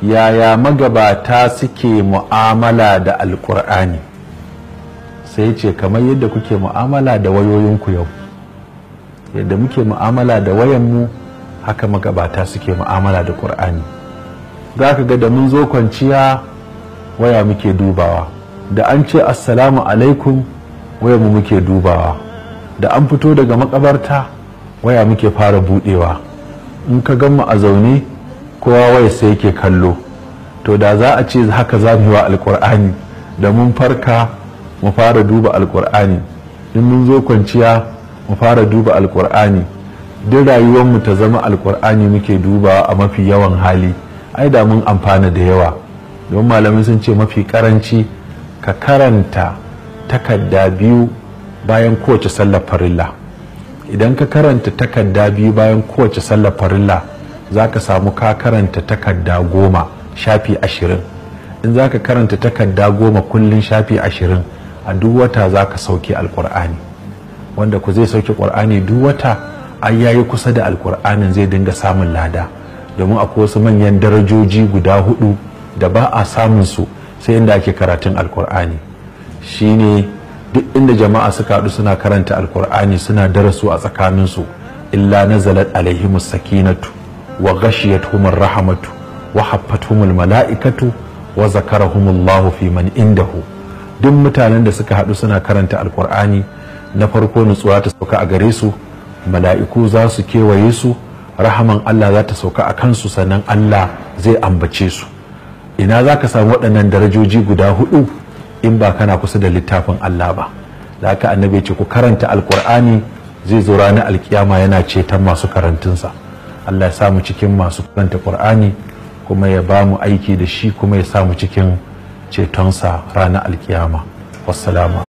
yaya magabata suke mu'amala da alkur'ani sai ce kamar yadda kuke mu'amala da wayoyinku yau yadda muke mu'amala da wayanmu haka magabata suke mu'amala da ƙur'ani za ka ga da mun zo kwanciya waya muke dubawa da an ce assalamu alaikum wayanmu muke dubawa da an fito daga makabarta waya muke fara budewa in ka gan mu a zaune kowa waya sai yake kallo to da za a ce haka za mu yi wa alkur'ani da mun farka mu fara duba alkur'ani in mun zo kwanciya mu fara duba alkur'ani duk rayuwarmu ta zama alkur'ani muke dubawa a mafi yawan hali ai da mun amfana da yawa don malamai sun ce mafi karanci ka karanta takarda biyu bayan kowace sallar farilla idan ka karanta takarda biyu bayan kowace sallar farilla za ka samu ka karanta takarda goma shafi ashirin in za ka karanta takarda goma kullum shafi ashirin a duk wata za ka sauke alkur'ani wanda ku zai sauke ƙur'ani duk wata ai yayi kusa da alkur'anin zai dinga samun lada domin akwai wasu manyan darajoji guda hudu da ba a samun su sai inda ake karatun alkur'ani shine duk inda jama'a suka haɗu suna karanta alkur'ani suna darasu a tsakaninsu illa nazalat alaihimus sakinatu wa ghashiyatuhumur rahmatu wa haffatuhumul mala'ikatu wa zakarahumullahu fi man indahu duk mutanen da suka haɗu suna karanta alkur'ani na farko nutsuwa ta sauka a gare su mala'iku za su kewaye su rahaman Allah za ta sauka a kansu sannan Allah zai ambace su ina za ka samu waɗannan darajoji guda hudu in ba kana kusa da littafin Allah ba da haka annabi ce ku karanta alkur'ani zai zo ranar alkiyama yana ceton masu karantunsa Allah ya samu cikin masu karanta qur'ani kuma ya ba mu aiki da shi kuma ya samu cikin cetonsa ranar alkiyama wassalamu